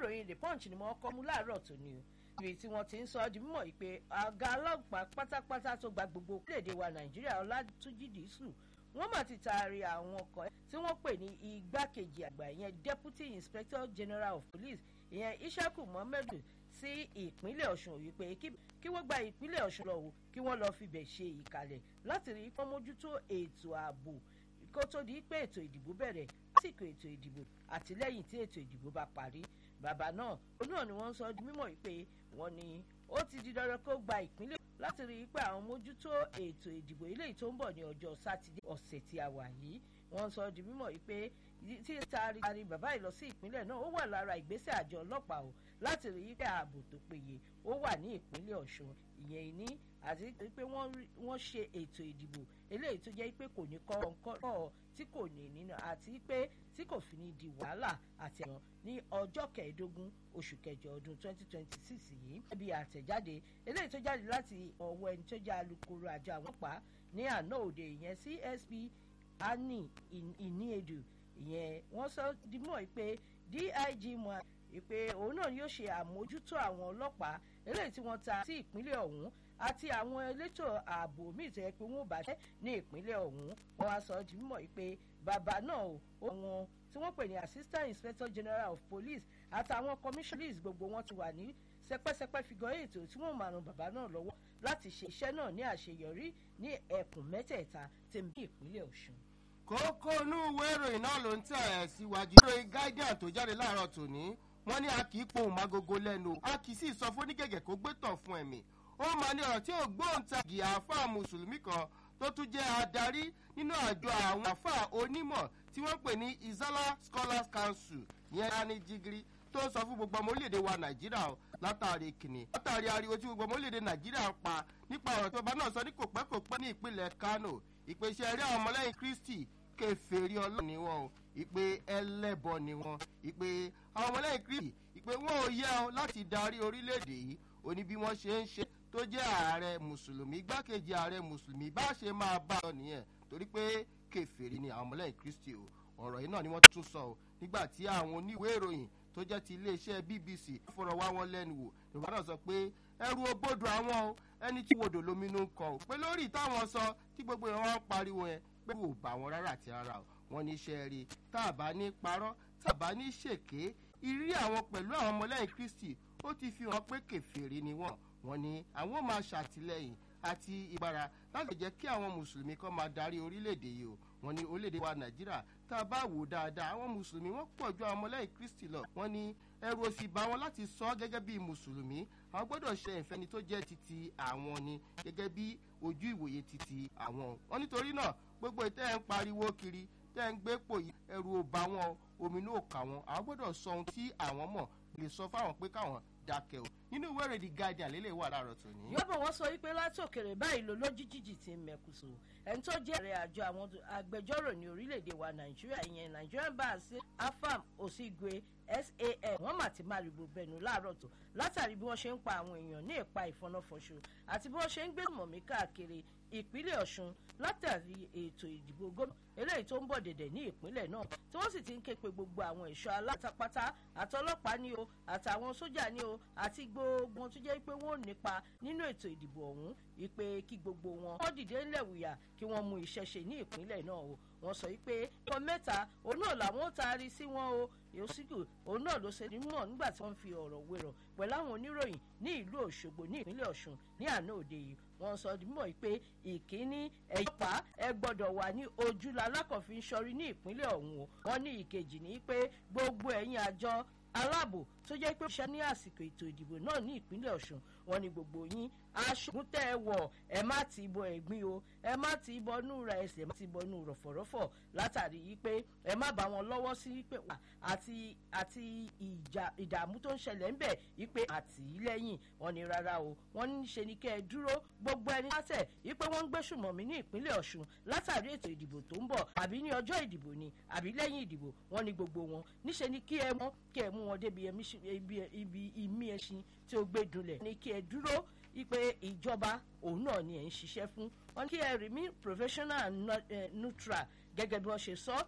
ìròyìn the punch ni wọ́n kọ́ mú láàárọ̀ tòní o ibi tí wọ́n ti ń sọ ọ́ di mímọ̀ yìí pé àga ọlọ́pàá pátápátá tó gba gbogbo orílẹ̀-èdè wa nàìjíríà ọlátúnjì dìísù wọ́n mà ti taari àwọn ọkọ̀ tí wọ́n pè ní igbákejì àgbà ìyẹn deputy inspector general of police ìyẹn ishaku muhammadu sí ìpínlẹ̀ ọ̀ṣun wípé kí wọ́n gba ìpínlẹ̀ ọ̀ṣun lọ wò kí wọ́n lọ́ọ́ fibẹ̀ ṣe ìkàlẹ̀ láti rí kán mójútó ètò ààbò kó tó di pé ètò ìdìbò bẹ̀rẹ̀ lásìkò ètò ìdìbò àti lẹ́yìn tí ètò ìdìbò bá parí bàbá náà òun náà ni wọ́n ń sọ di mímọ̀ wípé wọ́n ní ó ti di dandan kó gba ìpínlẹ̀ láti rí i pé àwọn mójútó ètò ìdìbò eléyìí tó ń bọ̀ ní ọjọ́ sátidé ọ̀sẹ̀ tí a wà yìí wọ́n sọ di mímọ̀ wípé tí taari bàbá yìí lọ sí ìpínlẹ̀ náà ó wà lára ìgbésẹ̀ àjọ ọlọ́pàá o láti rí i pé ààbò tó péye ó wà ní ìpínlẹ̀ ọ̀ṣun ìyẹn ní àti pé wọ́n ṣe ètò ìdìbò eléyìí tó jẹ́ pé kò ní kọ́ tí kò ní nínú àti pé tí kò fi ní di wàhálà àti ẹ̀rọ ní ọjọ́ kẹẹ̀ẹ́dógún oṣù kẹjọ ọdún 2026 yìí bí àtẹ̀jáde eléyìí tó jáde láti ọwọ́ ẹni tó jẹ́ alukoro àjọ àwọn ọ̀pá ní àná òde ìyẹn csp ani ìníedù ìyẹn wọ́n sọ dimọ̀ pé dig mọ́ ìpè òun náà yóò ṣe àmójútó àwọn ọlọ́pàá eléyìí tí wọ́n ta sí ìpínlẹ̀ ọ̀hún àti àwọn elétò ààbò míì tó yẹ pé wọ́n bá jẹ́ ní ìpínlẹ̀ ọ̀hún wọ́n wá sọ di mímọ̀ pé bàbá náà ó wọn tí wọ́n pè ní assistant inspector general of police àtàwọn commissioners gbogbo wọn ti wà ní sẹpẹsẹpẹ figure ètò tí wọ́n máa ran bàbá náà lọ́wọ́ láti ṣe iṣẹ́ náà ní àṣeyọrí ní ẹkùn mẹ́tẹ̀ẹ̀ta tèmi ìpínlẹ̀ ọ̀ṣun. kókó inú ìwé ìròyìn náà ló ń tẹ̀ ẹ́ síwájú ìròyìn guardian tó jáde láàárọ̀ tòní wọ́n ní a kì í pohùn mágogo lẹ́nu a kì í sì sọ fún onígẹ̀gẹ̀ kó gbé tàn fún ẹ̀mí ó máa ní ọ̀rọ̀ tí ò gbóǹtagì àáfàá mùsùlùmí kan tó tún jẹ́ adarí nínú àjọ àwọn àáfàá onímọ̀ tí wọ́n pè ní izala scholars council yẹn ani jigiri tó sọ fún gbogbo ọmọ orílẹ̀-èdè wa nàìjíríà o látàrí kìnnì látàrí ariwo tí gbogbo ọmọ orílẹ̀-èdè nàìjíríà ń pa nípa ọ̀rọ̀ tí ọba náà sọ ní kòpẹ́kòpẹ́ ní ìpínlẹ̀ kano ìpèsè ẹ̀rí àwọn ọmọlẹ́yìn kristi kẹfẹ́rí ọlọ́run ni wọn o ìpè ẹlẹ́bọ ni wọn ìpè àwọn ọmọlẹ́yìn kristi ìpè wọn ò yẹ ọ láti darí orílẹ̀-èdè yìí òní bí wọ́n ṣe ń ṣe tó jẹ́ ààrẹ mùsùlùmí igbákejì ààrẹ mùsùlùmí bá ṣe máa bá ọ nìyẹn torí pé kẹfẹ́rí ni àwọn ọmọlẹ́yìn kristi o ọ̀rọ̀ yìí náà ni wọ́n tún sọ o nígbà tí àwọn oníwèé ìròyìn tó jẹ́ ti iléeṣẹ́ bbc fọ̀rọ̀ wá wọn lẹ́nu wò yorùbá náà sọ pé ẹrù obodò àwọn o ẹni tí wodò lóminú ń kọ o pé lórí táwọn sọ tí gbogbo ìran wọn pariwo yẹn pé kò bá wọn rárá àti rárá o wọn ní iṣẹ́ rí tá a bá ní parọ́ tá a bá ní ṣèké ìrírí àwọn pẹ̀lú àwọn ọmọlẹ́yìn kristi ó ti fi hàn pé kẹfìrí ni wọ́n wọn ní àwọn máa ṣàtìlẹ́yìn àti ìgbára láti jẹ́ kí àwọn mùsùlùmí kan máa darí orílẹ̀-èdè yìí o wọn ní orílẹ̀-èdè wa nàìjíríà tá a bá wò dáadáa àwọn mùsùlùmí wọ́n pọ̀ ju àwọn ọmọlẹ́yìn kristi lọ wọn ní ẹrù òsì bá wọn láti sọ ọ́ gẹ́gẹ́ bí mùsùlùmí àwọn gbọ́dọ̀ ṣe ìfẹ́ni tó jẹ́ titi àwọn ni gẹ́gẹ́ bí ojú ìwòye titi àwọn wọn nítorí náà gbogbo ìtẹ́ ẹ̀ ń pariwo kiri tẹ́ ẹ̀ ń gbé pò yìí ẹrù ò bá wọn omi náà kà wọn àwọn gbọ́dọ̀ sọ ohun tí àwọn mọ̀ lè sọ fáwọn pé káwọn dákẹ́ o nínú ìwé èrè the guardian lélẹ̀ wà láàárọ̀ tòní. yọ́bọ̀ wọ́n sọ wípé láti òkèrè báyìí ló lójijì ti ń mẹ́kùsù ẹni tó jẹ́ ààrẹ àjọ àwọn agbẹjọ́rò ní orílẹ̀-èdè wa nàìjíríà ìyẹn nigerian bar sí afam osigwe san wọ́n mà ti máa rìbò bẹ̀nu láàárọ̀ tó látàrí bí wọ́n ṣe ń pa àwọn èèyàn ní ìpa ìfọnáfọṣù àti bí wọ́n ṣe ń gbé mọ̀mí káàkiri ìpínlẹ̀ ọ̀ṣun látàrí ètò ìdìbò gómìnà eléyìí tó ń bọ̀ dẹ̀dẹ̀ ní ìpínlẹ̀ náà tí wọ́n sì ti ń ké pe gbogbo àwọn ẹ̀ṣọ́ alátápátá àtọlọ́pàá ní o àtàwọn sójà ní o àti gbogbo wọn tó jẹ́ pé wọ́n ò nípa nínú ètò ìdìbò ọ̀hún ìpè kí gbogbo wọn wọ́n dìde ńlẹ̀ wùyà kí wọ́n mú iṣẹ́ ṣe ní ìpínlẹ̀ náà o wọ́n sọ pé ọkọ̀ mẹ́ta òun náà làwọn ó taari sí wọn o yòósìkò òun náà ló ṣe nímọ̀ nígbà tí wọ́n fi ọ̀rọ̀ wérọ̀ pẹ̀lú àwọn oníròyìn ní ìlú òṣogbo ní ìpínlẹ̀ ọ̀ṣun ní àná òde yìí wọ́n sọ mímọ̀ pé ìkíní ẹ̀yọ́pá ẹ gbọ́dọ̀ wà ní ojúlá alákọ̀ọ́fin ṣọrí ní ìpínlẹ̀ ọ̀hún o wọ́n ní ìkejì ní pé gbogbo ẹ̀yìn àjọ aláàbò tó jẹ́ pé ṣe ní àsìkò ètò ìdìbò náà ní ìpínlẹ̀ ọ̀ṣun wọn ni gbogbo yín aṣògùn tẹ́ ẹ wọ̀ ẹ má ti bọ ẹ̀gbin o ẹ má ti bọ inú ra ẹsẹ̀ ẹ má ti bọ inú rọ̀fọ̀rọ̀fọ̀ látàrí yìí pé ẹ má bá wọn lọ́wọ́ sí pé wà àti àti ìjà ìdààmú tó ń ṣẹlẹ̀ ń bẹ̀ yìí pé àtìlẹ́yìn wọn ni rárá o wọn ní ṣe ni kẹ́ ẹ dúró gbogbo ẹni látẹ̀ yìí pé wọ́n ń gbésùmọ̀ mí ní ìpínlẹ̀ ọ̀ṣun látàrí ètò ìdìbò tó ń bọ̀ àbí ní ọjọ́ ìdìbò ni àbí lẹ́yìn ìdìbò wọn ni gbogbo wọn níṣe ni kí ẹ mọ́ kí ẹ mú wọn débi ibi ìmí ẹṣin tí ó gbé dunlẹ̀ ní kí ẹ dúró ipe ìjọba òun náà ni ẹ̀ ń ṣiṣẹ́ fún wọn kí ẹ remain professional and neutral gẹ́gẹ́ bí wọ́n ṣe sọ